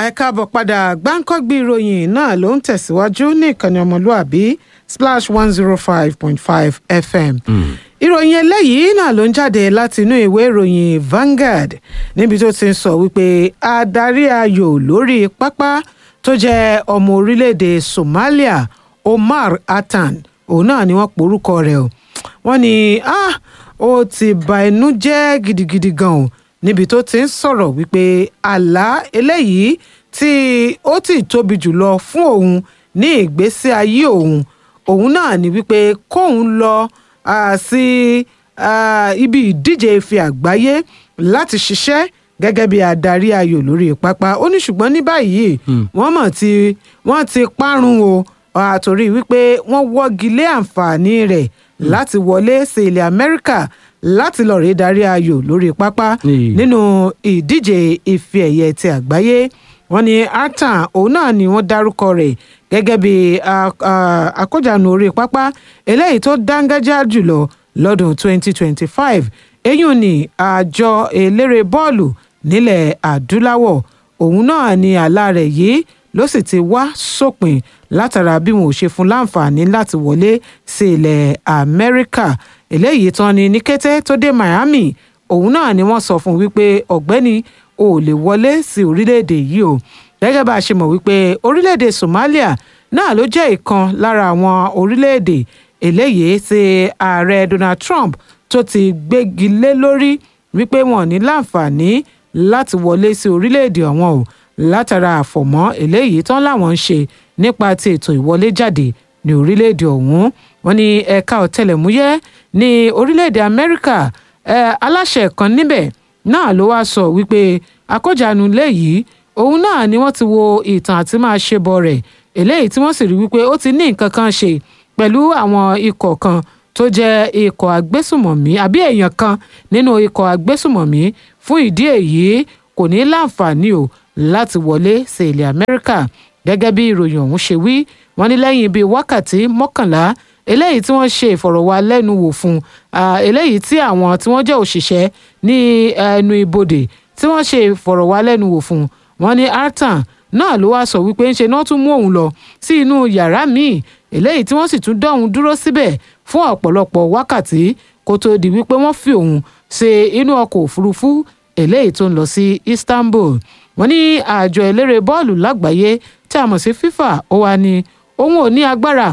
ẹ káàbọ̀ padà gbáǹkọ́gbì ìròyìn náà ló ń tẹ̀síwájú ní ìkànnì ọmọlúàbí splash one zero five point five fm. ìròyìn eléyìí náà ló ń jáde láti inú ìwé ìròyìn Vanguard níbi tó ti ń sọ wípé adarí ayò lórí pápá tó jẹ́ ọmọ orílẹ̀-èdè Somalia Omar Attan òun náà ni wọ́n porúkọ rẹ̀ o wọ́n ní ah ó ti bà inú jẹ́ gidigidi gan o níbi tó ti ń sọ̀rọ̀ wípé àlá eléyìí tí ó ti tóbi jùlọ fún òun ní ìgbésí ayé òun òun náà ni wípé kóun lọ ah, sí ah, ibi ìdíje ife àgbáyé láti ṣiṣẹ́ gẹ́gẹ́ bí adarí ayò lórí pápá ó ní ṣùgbọ́n ní báyìí wọ́n mọ̀ tí wọ́n ti parun o àtòrí wípé wọ́n wọ́gi lé àǹfààní rẹ̀ láti wọlé sí ilẹ̀ Amẹ́ríkà láti lọ rèé darí ayò lórí pápá Ní- nínú ìdíje ife ẹ̀yẹ ti àgbáyé wọ́n ní Attan òun náà ni wọ́n dárúkọ rẹ̀ gẹ́gẹ́ bí a- a- akójànù orí pápá eléyìí tó dángájá jùlọ lọ́dún 2025 eyín ni àjọ eléré bọ́ọ̀lù nílẹ̀ adúláwọ̀ òun náà ni àlá rẹ̀ yìí ló sì ti wá sópin látara bí wọn ò ṣe fún láǹfààní láti wọlé sí ilẹ̀ Amẹ́ríkà eléyìí tán ni ní kété tó dé Miami òun náà ni wọ́n sọ fún un wípé ọ̀gbẹ́ni ò lè wọlé sí orílẹ̀-èdè yìí o gẹ́gẹ́ bá a ṣe mọ̀ wípé orílẹ̀-èdè Somalia náà ló jẹ́ ìkan lára àwọn orílẹ̀-èdè eléyìí tí ààrẹ Donald Trump tó ti gbégi lé lórí wípé wọn ò ní láǹfààní láti wọlé sí orílẹ̀-èdè ọ̀hún o látara àfọ̀mọ́ eléyìí tán láwọn ń ṣe nípa ti ètò ìwọlé jáde ní orílẹ̀-èdè ọ̀hún wọn ní ẹ̀ka ọ̀tẹlẹ̀múyẹ́ ní orílẹ̀-èdè Amẹ́ríkà ẹ̀, aláṣẹ kan níbẹ̀ náà ló wá sọ wípé akójànú léyìí òun náà ni wọ́n ti wo ìtàn àti máa ṣe bọ̀ rẹ̀ eléyìí tí wọ́n sì rí wípé ó ti ní nǹkan kan ṣe pẹ̀lú àwọn ikọ̀ kan tó jẹ́ ikọ̀ agbésùmọ̀mí àbí èèyàn kan nínú ikọ̀ agbésùmọ̀mí fún ìdí èyí kò ní láǹfààní o láti wọlé sí ilẹ̀ Amẹ́ríkà gẹ́gẹ́ bí ìròyìn ọ̀hún ṣe wí wọ́n ní lẹ́yìn bíi wákàtí mọ́kànlá eléyìí tí wọ́n ṣe ìfọ̀rọ̀wálẹ́nuwò fún ah, eléyìí tí àwọn tí wọ́n jẹ́ òṣìṣẹ́ ní ẹnu ibodè tí wọ́n ṣe ìfọ̀rọ̀wálẹ́nuwò fún wọ́n ní Attan náà ló wá sọ wípé ńṣe náà tún mú òun lọ sí inú yàrá míì eléyìí tí wọ́n sì tún dá òun dúró síbẹ̀ fún ọ̀pọ̀lọpọ̀ wákàtí kó tó di wípé wọ́n fi òun ṣe inú ọkọ̀ òfurufú eléyìí tó ń lọ sí Istanbul wọ́n ní àjọ eléré bọ́ọ̀lù lágbàáyé tí a mọ̀ sí FIFA ó wá ní òun ò ní agbára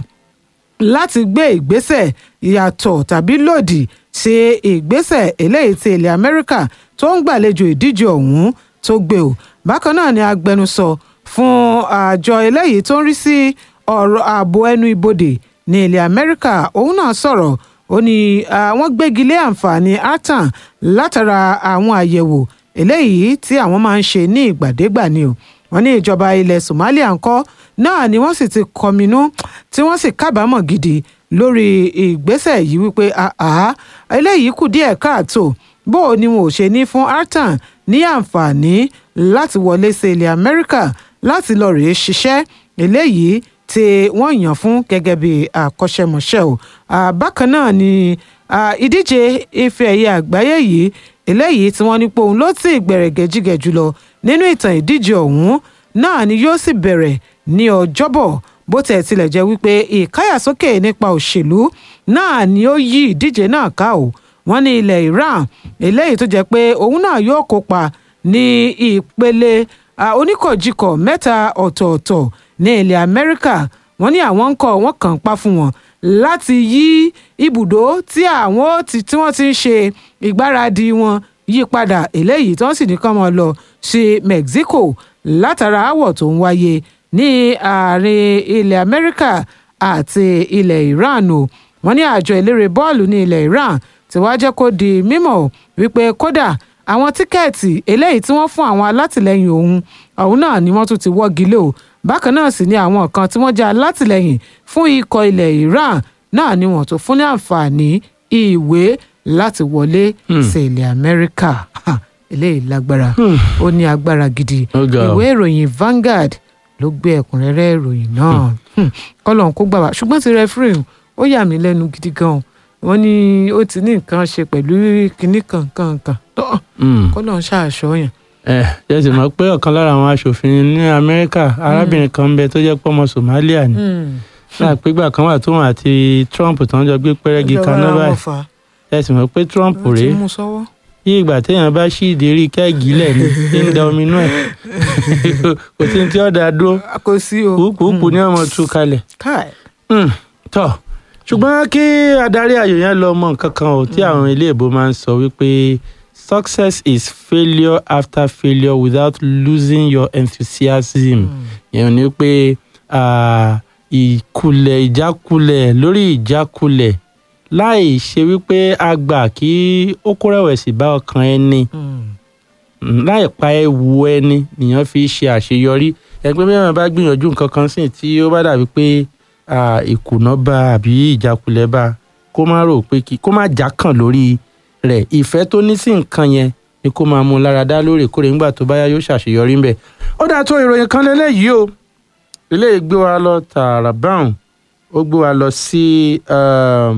láti gbé ìgbésẹ̀ ìyàtọ̀ tàbí lòdì sí ìgbésẹ̀ eléyìí tí ilẹ̀ Amẹ́ríkà tó ń gbàlejò ìdíje ọ̀hún tó gbé o bákan náà ni agbẹnusọ fún àjọ eléyìí tó ń rí sí ọ̀rọ̀ ààbò ẹnu ibodè ní ilẹ̀ Amẹ́ríkà òun náà sọ̀rọ̀ ó ní àwọn gbégi lé àǹfààní Attan látara àwọn àyẹ̀wò eléyìí tí àwọn máa ń ṣe ní ìgbàdégbà ni o wọ́n ní ìjọba ilẹ̀ Somalia ńkọ́ náà ni wọ́n sì ti kọminú tí wọ́n sì kábàámọ̀ gidi lórí ìgbésẹ̀ yìí wípé àá eléyìí kù díẹ̀ káàtó bó o ni wọn ò ṣe ní fún Attan ní àǹfààní láti wọlé sí ilẹ̀ Amẹ́ríkà láti lọ rèé ṣiṣẹ́ eléyìí tí wọ́n yàn fún gẹ́gẹ́ bí àkọ́ṣẹ́mọṣẹ́ o Ah, bákan náà ni ah, ìdíje ife ẹ̀yẹ àgbáyé yìí eléyìí tí wọ́n ní pé òun ló ti gbẹ̀rẹ̀gẹ̀jigẹ̀ jùlọ nínú ìtàn ìdíje ọ̀hún náà ni yóò sì bẹ̀rẹ̀ ní ọjọ́bọ̀ bó tẹ̀ tilẹ̀ jẹ́ wípé ìkáyàsókè nípa òṣèlú náà ni ó yí ìdíje náà ká o wọ́n ní ilẹ̀ Iran eléyìí tó jẹ́ pé òun náà yóò kópa ní ìpele ah, oníkọ̀jikọ̀ mẹ́ta ọ̀tọ̀ọ̀tọ̀ ní ilẹ̀ Amẹ́ríkà wọ́n ní àwọn ń kọ́ wọ́n kàn ń pa fún wọn láti yí ibùdó tí àwọn ó ti tí wọ́n ti ń ṣe ìgbáradì wọn yí padà eléyìí tí wọ́n sì ní kán mọ́ lọ sí Mexico látara aáwọ̀ tó ń wáyé ní àárín ilẹ̀ Amẹ́ríkà àti ilẹ̀ Iran o wọ́n ní àjọ eléré bọ́ọ̀lù ní ilẹ̀ Iran tí wàá jẹ́ kó di mímọ̀ wípé kódà àwọn tíkẹ́ẹ̀tì eléyìí tí wọ́n fún àwọn alátìlẹyìn òun òun náà ni wọ́n tún ti wọ́gi lé o bákan náà sì ni àwọn kan tí wọ́n jẹ́ alátìlẹyìn fún ikọ̀ ilẹ̀ Iran náà ni wọ́n tún fún ní àǹfààní ìwé láti wọlé sí ilẹ̀ Amẹ́ríkà Ha, eléyìí lágbára ó ní agbára gidi Ó ga o. ìwé ìròyìn Vanguard ló gbé ẹ̀kúnrẹ́rẹ́ ìròyìn náà Hmm. kọ́lọ́n kó gbà wá ṣùgbọ́n ti rẹ́fúrìn ó yà mí lẹ́nu gidi gan-an wọ́n ní ó ti ní nǹkan ṣe pẹ̀lú kinní kankan kan tó Mm. kọ́lọ́n ṣàṣọ yẹn ẹ ẹ sì mọ̀ pé ọ̀kan lára àwọn aṣòfin ní amẹ́ríkà arábìnrin kan ń bẹ tó jẹ́ pé ọmọ somalia ni náà pégbà kan wà tóun àti trump tó ń jọ gbé pẹ́rẹ́gì kaná báyìí ẹ sì mọ̀ pé trump rèé yí ìgbà téèyàn bá ṣí ìdérí kẹ́ẹ̀gì lẹ̀ ní ń da omi inú ẹ̀ kò sí tí ọ̀dà dúró kò sí o kùkùkù ní ọmọ tú kalẹ̀ káì tọ́ ṣùgbọ́n kí adarí ayò yẹn lọ mọ nǹkan kan ò tí àwọn ilé ìbò máa ń sọ wípé success is failure after failure without losing your enthusiasm yẹn ni pé ah, ìkulẹ̀ ìjákulẹ̀ lórí ìjákulẹ̀ láì ṣe wípé a gbà kí ó kó rẹ̀wẹ̀sì bá ọkàn ẹni Mm, láì pa ewu ẹni nìyẹn fi ṣe àṣeyọrí ẹgbẹ́ mìíràn bá gbìyànjú nǹkan kan sí tí ó bá dàbí pé ah, ìkùnà bá àbí ìjákulẹ̀ bá kó má rò pé kí kó má já kàn lórí rẹ̀ ìfẹ́ tó ní sí nǹkan yẹn ni kó máa mú un lára dá lóòrèkóòrè nígbà tó bá yá yóò ṣàṣeyọrí ńbẹ̀. ó dáa tó ìròyìn kan lélẹ́yìí o eléyìí gbé wa lọ tààrà brown ó gbé wa lọ sí um,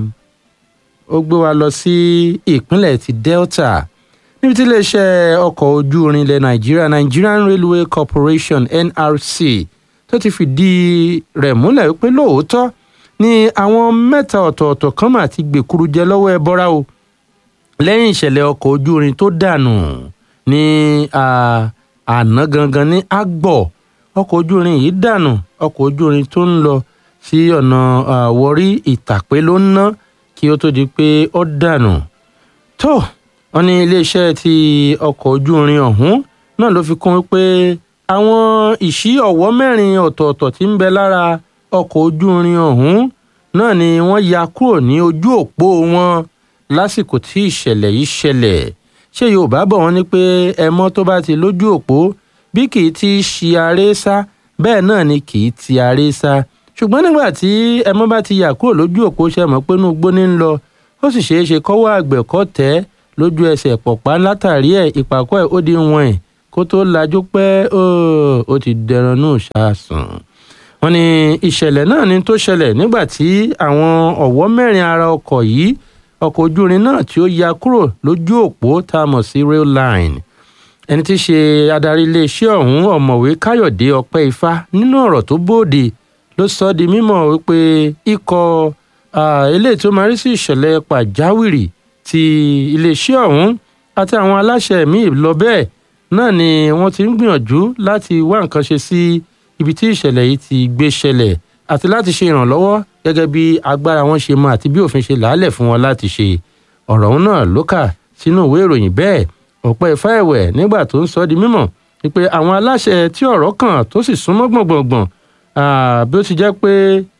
ó gbé wa lọ sí ìpínlẹ̀ ti delta níbi tí iléeṣẹ́ ọkọ̀ ojú irin ilẹ̀ nàìjíríà nigerian railway corporation nrc tó ti fìdí rẹ̀ múlẹ̀ wípé lóòótọ́ ni àwọn mẹ́ta ọ̀tọ̀ọ̀tọ̀ kan mà ti gbèkuru jẹ lọ́wọ́ ẹbọra o lẹ́yìn ìṣẹ̀lẹ̀ ọkọ̀ ojú irin tó dànù ní ah, àná gangan ní agbọ̀ ọkọ̀ ojú irin yìí dànù ọkọ̀ ojú irin tó ń lọ sí ọ̀nà ah, wọrí ìtàpé ló ń ná kí ó tó di pé ó dànù tó wọn ní iléeṣẹ́ ti ọkọ̀ ojú irin ọ̀hún náà ló fi kún pé àwọn ìṣí ọ̀wọ́ mẹ́rin ọ̀tọ̀ọ̀tọ̀ tí ń bẹ lára ọkọ̀ ojú irin ọ̀hún náà ni wọ́n ya kúrò ní ojú òpó wọn lásìkò tí ìṣẹ̀lẹ̀ yìí ṣẹlẹ̀ ṣé yorùbá bọ̀ wọ́n ní pé ẹmọ́ tó bá ti lójú òpó bí kì í ti ṣi aré sá bẹ́ẹ̀ náà ni kì í ti aré sá ṣùgbọ́n nígbà tí ẹmọ́ bá ti yà kúrò lójú òpó ṣe mọ̀ pé inú igbó ní ń lọ ó sì ṣeé ṣe kọ́wọ́ àgbẹ̀ kọ́ tẹ́ lójú ẹsẹ̀ pọ̀pá látàrí ẹ̀ ìpàkọ́ ẹ̀ ó di wọn ẹ̀ kó tó lajú pẹ́ ó ti dẹran nù ṣáàsùn. wọ́n ní ìṣẹ̀lẹ̀ náà ni tó ṣẹlẹ̀ nígbà tí àwọn ọ̀wọ́ mẹ́rin ara ọkọ̀ yìí ọkọ̀ ojú irin náà tí ó ya kúrò lójú òpó tá a mọ̀ sí rail line ẹni tí í ṣe adarí iléeṣẹ́ ọ̀hún ọ̀mọ̀wé káyọ̀dé ọpẹ́ ifá nínú ọ̀rọ̀ tó bóde ló sọ ọ́ di mímọ̀ wípé ikọ̀ eléyìí tó máa rí sí ìṣẹ̀lẹ̀ pàjáwìrì ti iléeṣẹ́ ọ̀hún àti àwọn aláṣẹ míì lọ bẹ́ẹ̀ náà ni wọ́n ti ń gbìyànjú láti wá nǹkan ṣe sí ibi tí ìṣẹ̀lẹ̀ yìí ti gbé ṣẹlẹ̀ àti láti ṣe ìrànlọ́wọ́ gẹ́gẹ́ bí agbára wọn ṣe mọ àti bí òfin ṣe làálẹ̀ fún wọn láti ṣe ọ̀rọ̀ ọ̀hún náà ló kà sínú ìwé ìròyìn bẹ́ẹ̀ ọ̀pẹ́ ifá ẹ̀wẹ̀ nígbà tó ń sọ di mímọ̀ wípé àwọn aláṣẹ tí ọ̀rọ̀ kàn tó sì súnmọ́ gbọ̀ngbọ̀ngbọ̀n bí ó ti jẹ́ pé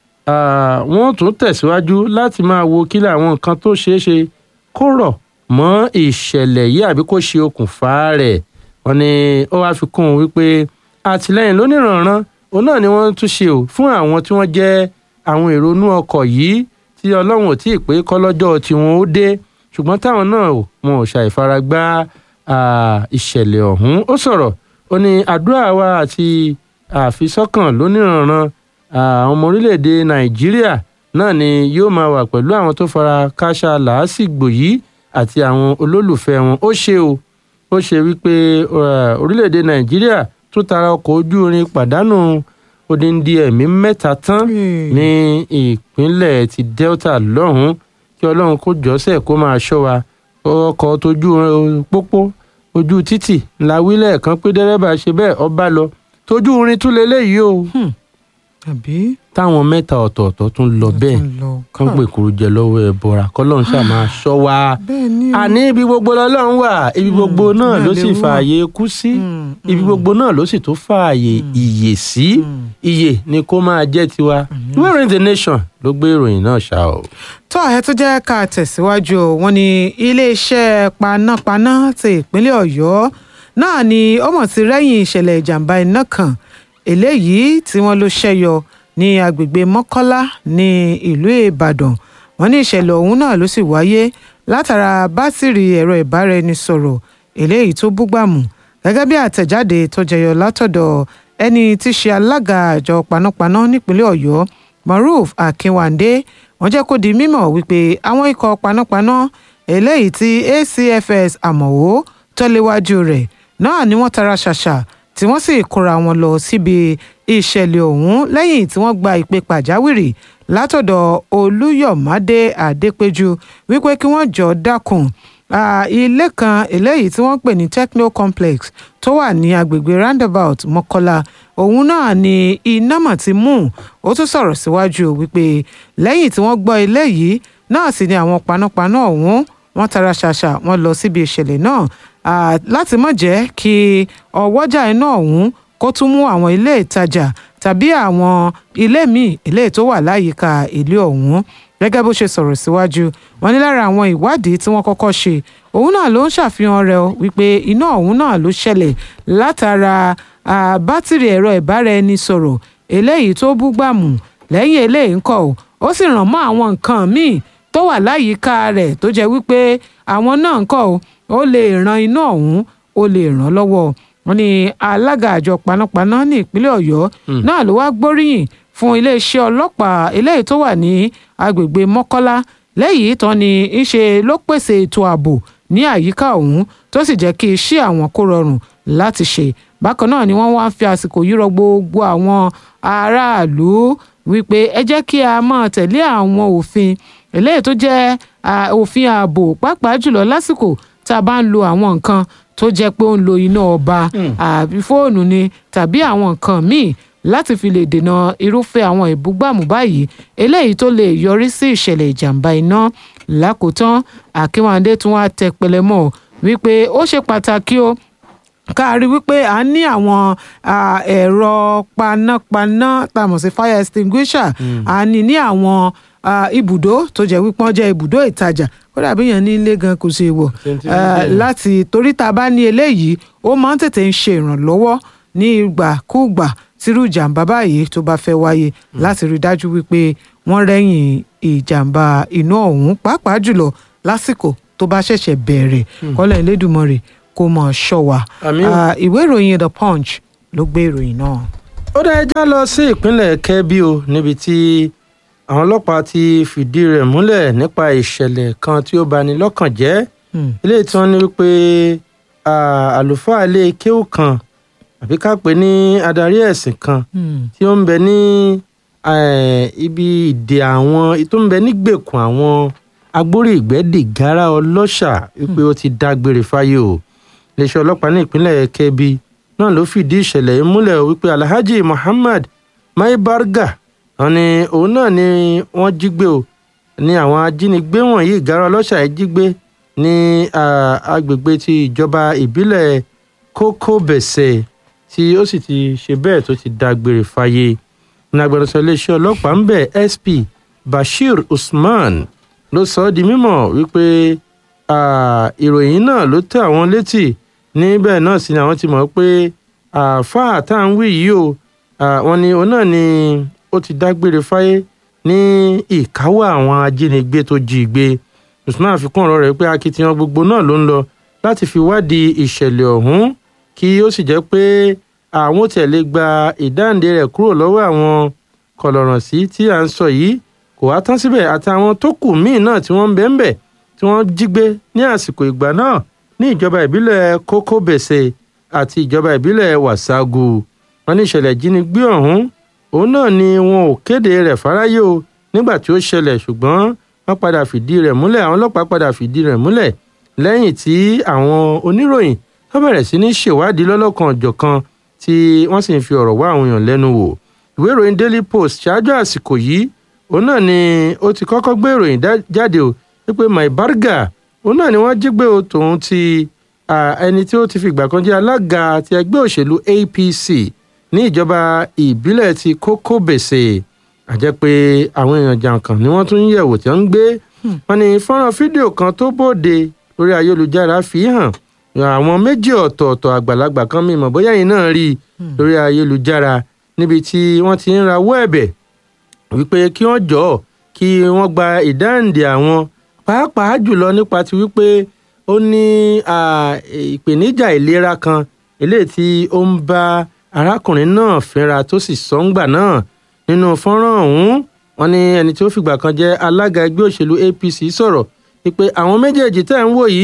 wọ́n tún tẹ̀síwájú láti máa wo kílẹ̀ àwọn nǹkan tó ṣeé ṣe kó rọ̀ mọ́ ìṣẹ̀lẹ̀ yìí àbí kó ṣe okùnfà rẹ̀ wọ́n ní ó wáá fi kún un wípé àtìlẹ́yìn lóníranran òun náà ni wọ́n tún ṣe ò fún àwọn tí wọ́n jẹ́ àwọn èrò inú ọkọ̀ yìí tí ọlọ́run ò tí ì pé kọ́lọ́jọ́ tiwọn ó dé ṣùgbọ́n táwọn náà wọn ò ṣàìfaragbá ìṣẹ̀lẹ̀ ọ̀hún ó sọ̀rọ̀ ó ní àdúrà wa àti àfisọ́kàn lóníranran àwọn ọmọ orílẹ̀-èdè nàìjíríà náà ni yóò máa wà pẹ̀lú àwọn tó fara káṣá làásìgbò yìí àti àwọn olólùfẹ́ wọn ó ṣe o ó ṣe wípé orílẹ̀-èdè nàìjíríà tún tara ọkọ̀ ojú irin pàdánù odindi ẹ̀mí mẹ́ta tán ní ìpínlẹ̀ ti delta lọ́hùn-ún kí ọlọ́run kó jọ́sẹ̀ kó máa ṣọ́ wa ọkọ̀ tójú pópó ojú títì ńlá wílẹ̀ kan pé dẹ́rẹ́bà ṣe bẹ́ẹ̀ ọba lọ tójú irin tún lélẹ́yìí o àbí táwọn mẹ́ta ọ̀tọ̀ọ̀tọ̀ tún lọ bẹ́ẹ̀ kán pè kúrú jẹ lọ́wọ́ ẹ bọ́ra kọ́lọ́run ṣáà máa ṣọ́ wa àní ibi gbogbo lọ́lọ́run wà ibi gbogbo náà ló sì fààyè kú sí ibi gbogbo náà ló sì tó fààyè ìyè sí ìyè ni kó máa jẹ́ tiwa wẹ́rìn the nation ló gbé ìròyìn náà ṣá o. tó ẹ tó jẹ́ ká tẹ̀síwájú o wọ́n ní iléeṣẹ́ panápaná ti ìpínlẹ̀ ọ̀yọ́ náà ni ó mọ̀ sí rẹ́yìn ìṣẹ̀lẹ̀ ìjàmbá iná kan eléyìí tí wọ́n ló ṣẹ́yọ ní agbègbè mọ́kọ́lá ní ìlú ìbàdàn wọ́n ní ìṣẹ̀lẹ̀ ọ̀hún náà ló sì wáyé látara bátìrì ẹ̀rọ ìbáraẹnisọ̀rọ̀ eléyìí tó búgbàmù gẹ́gẹ́ bí àtẹ̀jáde tó jẹyọ látọ̀dọ̀ ẹni tí í ṣe alága àjọ panápaná nípínlẹ̀ ọ̀yọ́ maruf akínwándé wọ́n jẹ́ kó di mímọ̀ wípé àwọn ikọ̀ panápaná eléyìí tí acfs àmọ̀wó tọ́léwájú rẹ̀ náà ni wọ́n tara ṣàṣà tí wọ́n sì kóra wọn lọ síbi ìṣẹ̀lẹ̀ ọ̀hún lẹ́yìn tí wọ́n gba ìpè pàjáwìrì látọ̀dọ̀ olúyọ̀mádé àdépéjú wípé kí wọ́n jọ dákun ilé kan eléyìí tí wọ́n pè ní techno complex tó wà ní agbègbè roundabout mọ́kọ́lá òun náà ni iná mọ̀ ti mú ó tún sọ̀rọ̀ síwájú wípé lẹ́yìn tí wọ́n gbọ́ ilé yìí náà sì ni àwọn panápaná ọ̀hún wọ́n tara ṣàṣà wọ́n lọ síbi ìṣẹ̀lẹ̀ náà láti má jẹ́ kí ọwọ́jà iná ọ̀hún kó tún mú àwọn ilé ìtajà tàbí àwọn ilé míì ilé tó wà láyìíká ilé ọ̀hún gẹ́gẹ́ bó ṣe sọ̀rọ̀ síwájú wọn ní lára àwọn ìwádìí tí wọ́n kọ́kọ́ ṣe òun náà ló ń ṣàfihàn rẹ̀ o wípé iná ọ̀hún náà ló ṣẹlẹ̀ látara bátìrì ẹ̀rọ ìbáraẹnisọ̀rọ̀ eléyìí tó búgbàmù lẹ́yìn eléyìí ńkọ́ o ó sì ràn mọ́ àwọn nǹkan míì tó wà láyìíká rẹ̀ tó jẹ́ wípé àwọn náà ńkọ́ o ó lè ran iná ọ̀hún ó lè ràn lọ́wọ́ wọn ní alága àjọ panápaná ní ìpínlẹ̀ ọ̀yọ́ náà ló wá gbóríyìn fún iléeṣẹ́ ọlọ́pàá eléyìí tó wà ní agbègbè mọ́kọ́lá lẹ́yìn tán ni ń ṣe ló pèsè ètò ààbò ní àyíká ọ̀hún tó sì jẹ́ kí iṣẹ́ àwọn kó rọrùn láti ṣe bákan náà ni wọ́n wá ń fi àsìkò yìí rọ gbogbo àwọn aráàlú wípé ẹ jẹ́ kí a máa tẹ̀lé àwọn òfin eléyìí tó jẹ́ òfin ààbò pàápàá jùlọ lásìkò tá a bá ń lo àwọn nǹkan tó jẹ́ pé ó ń lo iná ọba àbí fóònù ni tàbí àwọn nǹkan míì láti fi lè dènà irúfẹ́ àwọn ìbúgbàmù báyìí eléyìí tó lè yọrí sí ìṣẹ̀lẹ̀ ìjàmbá iná lákòótán Akínwándé tún wá tẹ pẹlẹmọ́ wípé ó ṣe pàtàkì o ká rí wípé à ń ní àwọn ẹ̀rọ panápaná tá a mọ̀ sí fire extinguisher à ní ní àwọn ibùdó tó jẹ́ wípé wọ́n jẹ́ ibùdó ìtajà kódà bí yẹn ní ilé gan kò ṣe wọ̀ láti torí tá a bá ní eléyìí ó máa ń tètè ń ṣe ìrànlọ́wọ́ ní ìgbàkúùgbà tírú ìjàmbá báyìí tó bá fẹ́ wáyé láti rí dájú wípé wọ́n rẹ́yìn ìjàmbá iná ọ̀hún pàápàá jùlọ lásìkò tó bá ṣẹ̀ṣẹ̀ bẹ̀rẹ̀ kọ́lẹ̀ Elédùmarè kó mọ̀ ṣọ́ wa ìwé ìròyìn The Punch ló gbé ìròyìn náà. ó dá ẹjá lọ sí ìpínlẹ̀ Kẹ́bí o níbi tí àwọn ọlọ́pàá ti fìdí rẹ̀ múlẹ̀ nípa ìṣẹ̀lẹ̀ kan tí ó bani lọ́kàn jẹ́ eléyìí tí wọ́n ní wípé àlùfáà ilé kéwù kan àbí ká pè ní adarí ẹ̀sìn kan tí ó ń bẹ ní ibi ìdè àwọn tó ń bẹ nígbèkùn àwọn agbórí ìgbẹ́dìgárá ọlọ́ṣà wípé ó ti dágbére fáyé o iléeṣẹ́ ọlọ́pàá ní ìpínlẹ̀ Kebbi náà ló fìdí ìṣẹ̀lẹ̀ yìí múlẹ̀ wípé Alhaji Muhammad Maibarga wọn ni òun náà ni wọ́n jí gbé o ní àwọn ajínigbé wọ̀nyí ìgárá ọlọ́ṣà yìí jí gbé ní agbègbè ti ìjọba ìbílẹ̀ Kókóbẹ̀sẹ̀ tí ó sì ti ṣe bẹ́ẹ̀ tó ti dágbére fáyé ní agbẹnusọ iléeṣẹ́ ọlọ́pàá ń bẹ̀ SP Bashir Usman ló sọ ọ́ di mímọ̀ wípé ìròyìn náà ló tẹ̀ àwọn létí níbẹ̀ náà sì ni àwọn ti mọ̀ pé àáfàá tá à ń wí yìí o wọ́n ní òun náà ni ó ti dágbére fáyé ní ìkáwọ́ àwọn ajínigbé tó jí gbé Usman fi kún ọ̀rọ̀ rẹ̀ pé akitiyan gbogbo náà ló ń lọ láti fi wádìí ìṣẹ̀lẹ̀ ọ̀hún kí ó sì jẹ́ pé àwọn tí ẹ̀ lè gba ìdáǹdè rẹ̀ kúrò lọ́wọ́ àwọn kọlọ̀rọ̀sí tí à ń sọ yìí kò wá tán síbẹ̀ àtàwọn tó kù míì náà tí wọ́n ń bẹ ń bẹ̀ tí wọ́n jí gbé ní àsìkò ìgbà náà ní ìjọba ìbílẹ̀ Kókóbẹ̀sẹ̀ àti ìjọba ìbílẹ̀ Wàságù wọn ní ìṣẹ̀lẹ̀ ìjínigbé ọ̀hún òun náà ni wọn ò kéde rẹ̀ fáráyé o nígbà tí ó ṣẹlẹ̀ ṣùgbọ́n wọ́n padà fìdí rẹ̀ múlẹ̀ àwọn ọlọ́pàá padà fìdí rẹ̀ múlẹ̀ lẹ́yìn tí àwọn oníròyìn wọ́n bẹ̀rẹ̀ sí ní ṣèwádìí lọ́lọ́kan ọ̀jọ̀kan tí wọ́n sì ń fi ọ̀rọ̀ wá àwọn èèyàn lẹ́nu wò ìwé ìròyìn Daily Post ṣáájú àsìkò yìí òun náà ni ó ti kọ́kọ́ gbé ìròyìn jáde o wípé Maibarga òun náà ni wọ́n jí gbé o tòun ti ẹni tí ó ti fi ìgbà kan jẹ́ alága ti ẹgbẹ́ òṣèlú APC ní ìjọba ìbílẹ̀ ti Kókóbèsè àjẹ́ pé àwọn èèyàn jàǹkàn ni wọ́n tún ń yẹ̀wò tí wọ́n ń gbé wọn ní fọ́nrán fídíò kan tó bóde lórí ayélujára fi hàn àwọn méjì ọ̀tọ̀ọ̀tọ̀ àgbàlagbà kan mímọ̀ bóyá yìí náà rí lórí ayélujára níbi tí wọ́n ti ń rawọ́ ẹ̀bẹ̀ wípé kí wọ́n jọ̀ọ́ kí wọ́n gba ìdáǹdè àwọn pàápàá jùlọ nípa ti wípé ó ní ìpèníjà ìlera kan eléyìí tí ó ń bá arákùnrin náà fínra tó sì sọ ń gbà náà nínú fọ́nrán ọ̀hún wọ́n ní ẹni tí ó fìgbà kan jẹ́ alága ẹgbẹ́ òṣèlú APC sọ̀rọ̀ wípé àwọn méjèèjì tẹ́ ń wò yìí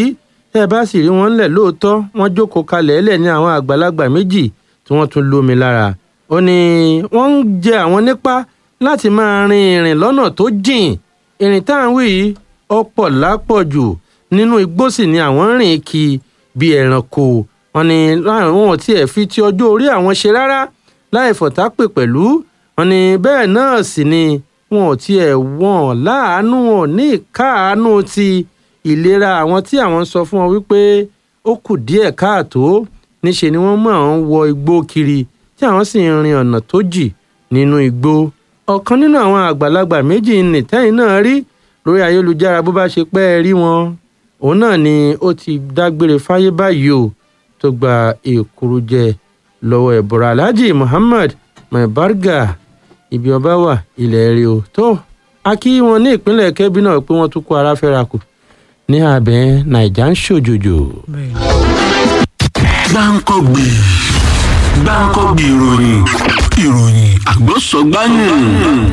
tẹ́ ẹ bá sì rí wọn ńlẹ̀ lóòótọ́ wọ́n jókòó kalẹ̀ ẹlẹ̀ ní àwọn àgbàlagbà méjì tí wọ́n tún lómi lára ó ní wọ́n ń jẹ àwọn nípa láti máa rin ìrìn lọ́nà tó jìn ìrìn tá à ń wí yìí ọ̀pọ̀ lápọ̀jù nínú igbó sì ni àwọn ń rìn kí bí ẹranko wọn ni láwọn ò tiẹ̀ fi ti ọjọ́ orí àwọn ṣe rárá láì fọ̀tápè pẹ̀lú wọn ni bẹ́ẹ̀ náà sì ni wọn ò tiẹ̀ wọ̀n láàánú wọn ní ìkáàánú ti ìlera àwọn tí àwọn sọ fún wọn wípé ó kù díẹ̀ káàtó níṣe ni wọ́n máa ń wọ igbó kiri tí àwọn sì ń rin ọ̀nà tó jì nínú igbó ọ̀kan nínú àwọn àgbàlagbà méjì nìtẹ́yìn náà rí lórí ayélujára bó bá ṣe pẹ́ ẹ rí wọn òun náà ni ó ti dágbére fáyé báyìí o tó gba èkúrú jẹ lọ́wọ́ ẹ̀bùrọ̀ alhaji muhammad maibarga ibi ọba wà ilẹ̀ rí o tó a kí wọn ní ìpínlẹ̀ kẹ́bí náà pé wọ́n tún kó ara fẹ́ra kù ní abẹ́ naija ń ṣòjòjò. gbáǹkọ́gbì gbáǹkọ́gbì ìròyìn ìròyìn àgbọ̀sọ̀gbáyìn.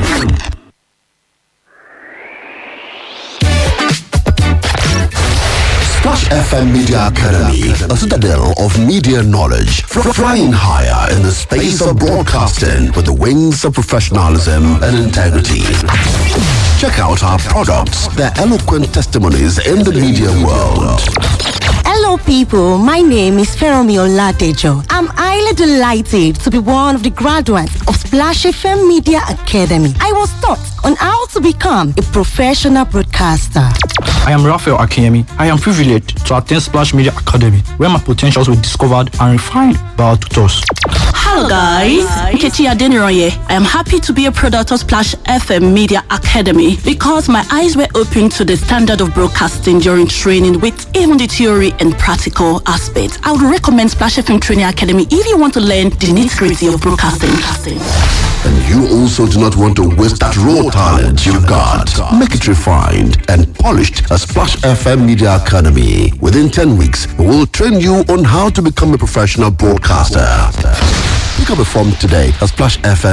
Splash FM Media Academy, a citadel of media knowledge, fr- flying higher in the space of broadcasting with the wings of professionalism and integrity. Check out our products, their eloquent testimonies in the media world. Hello, people. My name is Feromi Oladejo. I'm highly delighted to be one of the graduates of Splash FM Media Academy. I was taught on how to become a professional broadcaster. I am Raphael Akiyemi. I am privileged to attend Splash Media Academy, where my potentials were discovered and refined by our tutors. Hello guys, Nkechi Adeniroye. I am happy to be a product of Splash FM Media Academy because my eyes were opened to the standard of broadcasting during training with even the theory and practical aspects. I would recommend Splash FM Training Academy if you want to learn the nitty-gritty of broadcasting. And you also do not want to waste that raw talent you've got. Make it refined and polished at Splash FM Media Academy. Within 10 weeks, we will train you on how to become a professional broadcaster. Pick up a form today at Splash FM